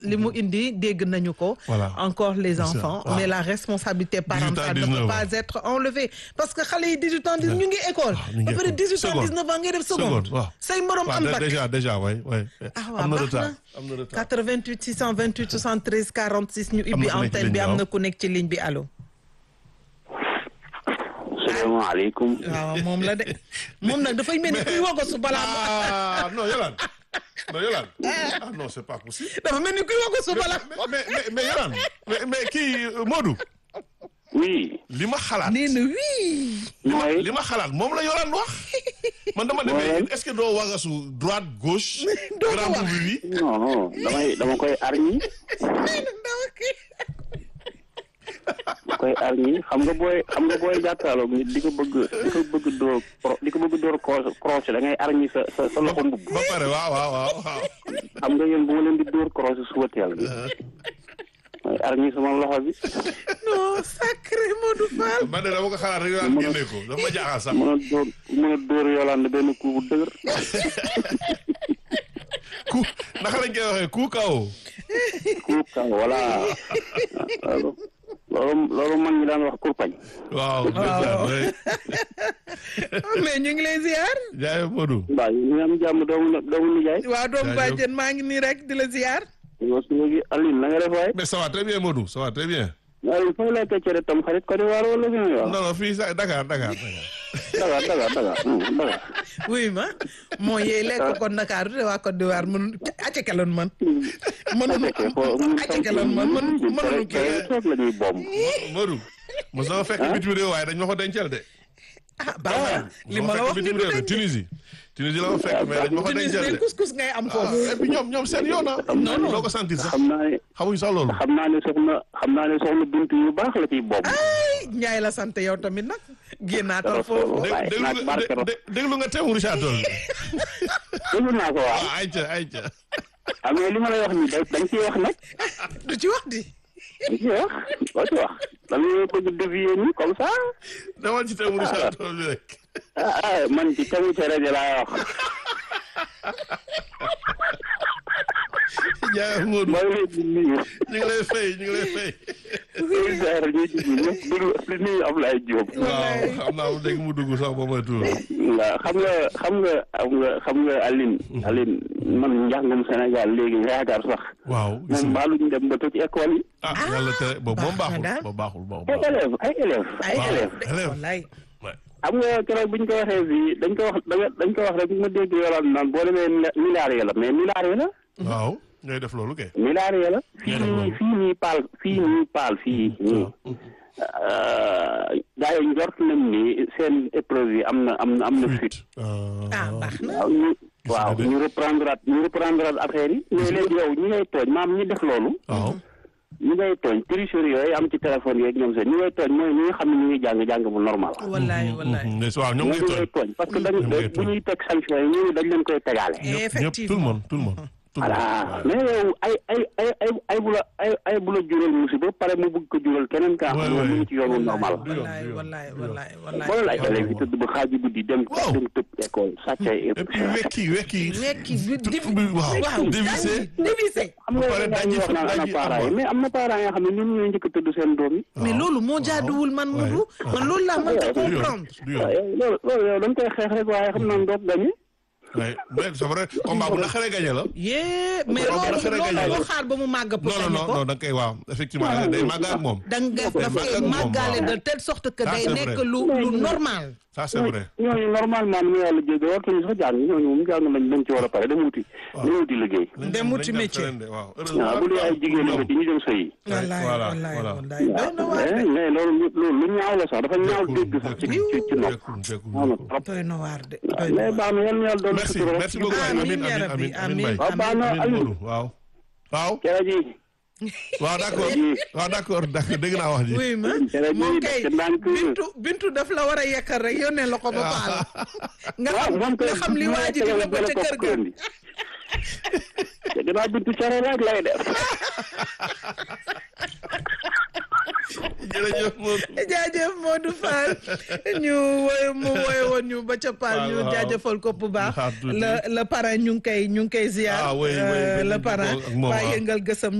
li mu indi dégg nañu ko. Voilà. encore les C'est ça, enfants. waaw. mais la responsabilité 18 ans, parentale ne 19 peut ans. pas être enlevée parce que xale yi 18 ans ñu ngi école. Ah, ñu ngi ba pare école. 18 ans Seconde. 19 ans ngay def seconde seconde. waaw. say morom waaw am dé- bac. déjà déjà waay waay. ah waaw am na baax retard na am na retard. 88 628 73 46 ñu Am ubbi na ku nekk ci antenne bi ligne am bi, na ku nekk ci ligne bi allo. salaamaaleykum. waaw moom la de moom nag dafay mel ni kuy wagosu balaa mu ah non Yolande non Yolande ah non c'est pas possible. dafa mel ni kuy wagosu balaa. mais mais mais mais Yolande mais mais kii euh, Modou oui. li ma xalaat. nee na oui. mooy li ma xalaat moom la Yolande wax man dama ne mais est-ce que doo wagasu droite gauche. Doo ko grand wax. boubou bi. non damay dama koy arñi nee na ndaw kii. dama koy arñi xam nga booy xam nga booy jàkkaarloog nit di ko bëgg di ko bëgg door pro- di ko bëgg door croche croche da ngay arñi sa sa sa loxo mbubb ba pare waaw waaw waaw waaw. xam nga yéen bu ma leen di door croche suba teel bi mooy arñi sama loxo bi non sacré Modou Fall. man de dama ko xalaat rek daal génne ko dafa ma jaaxal sax. mën a door mën a door Yolande benn coup bu dëgër ku naka lañ koy waxee ku kaw. coup kaw voilà loolu loolu loolu mag ñi daan wax kurpañ waaw. waaw mais ñu ngi lay ziar. jaay Modou. mbaa ñu ngi am jàmm doomu na- doomu nijaay waa doomu Jaajëf. bàjjen maa ngi nii rek di la ziar. yow su léegi Aline na nga def waay mais ça va très bien Modou ça va très bien. Aline fooy lay cere tam xarit Côte d'Ivoire wala fi muy wax non non fii sax Dakar Dakar Dakar. Dakar Dakar Dakar hmm, Dakar wuy ma moo yee lekk ko Ndakaaru te waa Côte d'Ivoire mën acce kaloon man. mënuñu fekkee foo mun acce kaloon man mën mënuñu kii. toog la ñuy bomb Modou. mos na ma fekk bitim réew waaye dañ ma ko dencal de. ah baax na li ma la wax ni bitim du réew de dañ de. Tunisie. Tunisie la ma fekk mais dañ ma ko Tunis dencal de de. couscous ngay am ah foofu. et puis ñoom ñoom seen yoon ah. non, non. doo ko sentir sax xam naa ne xamuñ sax loolu. xam naa ne soxna xam naa ne soxna bintu yu baax la ciy bomb ay Njaay la sant yow tamit nag. génnaatal foofu. dé waaye déglu naag nga barke dé- dé- déglu nga teewul Richard Toll. déglu naa ko waaw ah ayca ayca. ah mais li ma lay wax nii da dañ ciy wax nag du ci wax di. dañ ciy wax doo ci wax dañu bëgg dévier ni comme ça demal ci teewul Richard Toll bi rek. ah ah man ci tegu ci rajo laay wax jaay Modou mooy leen di nuyu ñu ngi lay fay ñu ngi lay fay. ministère ñuy dugg ñëpp déglu di nuyu Ablaye Diop waaw xam naa dégg mu dugg sax ba mooy tuur. waaw xam nga xam nga xam nga xam nga Aline Aline man njàngum Sénégal léegi nga yaakaar sax waaw gis moom nga baaluñ dem ba tëj école yi ah yàlla tere boobu moom baax na baaxul daal. boobu baaxul boobu ay baaxul. élèves ay élèves ay ay élèves élève. wallaay. Ouais. xam nga keroog bi ñu ko waxee fii dañ ko wax dañ ko wax rek ma dégg yolaan naan boo demee milliards yi la mais milliards yi la waaw ñooy def loolu kay. milliards yi la fii def nii loolu. fii nii paal fii nii paal fii nii gars yi njort nañ ni seen épreuve yi am na am na am na fuite ah baax na. waaw ñu waaw de. ñu reprendre ñu reprendre affaire yi mais léegi yow ñi ngay tooñ maam ñi def loolu waaw. ñi ngay tooñ tricherie yooyu am ci téléphone yeeg ñoom seen ñi ngay tooñ mooy ñi nga xam ne ñu ngi jàng jàng bu normal wallaay wallaay. mais waaw ñoom ñooñu ngay ngay tooñ. tooñ parce que dañu Ñoom ngay bu tooñ. ñuy teg sanction yi ñooñu dañ leen koy tegaale ñëpp ñëpp tout le effectivement monde tout le monde. tout le voilà monde. mais yow ay ay ay ay ay bu la ay ay bu la jural musiba pare mu bëgg ko jural keneen kaa Ouais, xam ne ouais. mu ngi ci yoonu normal du yoon, wallaay du yoon, wallaay du yoon. wallaay wallaay. xoolal ay élèves yi tëdd ba xaaju guddi dem Waaw. dem tëb école sàcc ay et puis wekki wekki. wekki bi Tout bi waaw waaw dévissé. dévissé. xam nga pare dañuy daji wax naan ana daji parents yi am mais am na parents yoo xam ne ñun ñooy njëkk a tëdd seen doom yi mais loolu moo jaaduwul man Ouais. Modou man loolu laa mënta du yoon comprendre. du waaw yoon. yow loolu loolu yow da nga koy xeex rek waaye xam naa doog gañe Ouais. mais c'est vrai combat bu naqaree gagné la. yee mais Waaw, loolu dafa rek a loolu ñëw. boo xaar ba mu màgg pour non non gagner non ko. non da nga koy waaw effectivement day màgg ak moom. da nga daf màgg koy ak moom, màggaale waaw. de telle sorte que Ça, day c'est nekk vrai. lu lu normal. ça c'est vrai. ñooñu normalement nu yàlla jégg wartuñu sax jàng ñooñu moom jàng nañ dañ ci war a pare dem wuti dem wuti liggéey Dem wuti métier. waaw waaw bu dee ay jigéen ñi ci ñu dem sëyi wallaay voilà, wallaay voilà. wallaay doy na waar mais de mais loolu loolu lu ñaaw la sax dafa ñaaw dégg sax ci ci ci nopp ñaaw na trop doy na waar de doy na mais waar. baax na yal na yàlla doon merci sutura merci beaucoup Amiin, Amin yaa Amin rabbi, Amin Amin amiin. Mbaye. waaw baax na Amin Aliou Modou waaw. waaw cere ji waaw d'accord waaw d'accord d'accord dégg naa wax ji. oui ma Cere ji moom def kay ci ndànk. bintu bintu daf la war a yekkal rek yónnee la ko ba paal nga waaw xam moom nga xam li waa ji di la ko ca kër ga te gannaaw bintu cere rek lay def jërëjëf Modou. jaajëf Modou Fall ñu woy mu woy woon ñu ba ca Paal ñu waaw. jaajëfal ko bu baax Xaar tuuti. le le parrain ñu ngi koy ñu ngi koy ziar Ah, oui, oui, euh, oui, le ñu parrain ko ak moom, waa waaw. yëngal gësam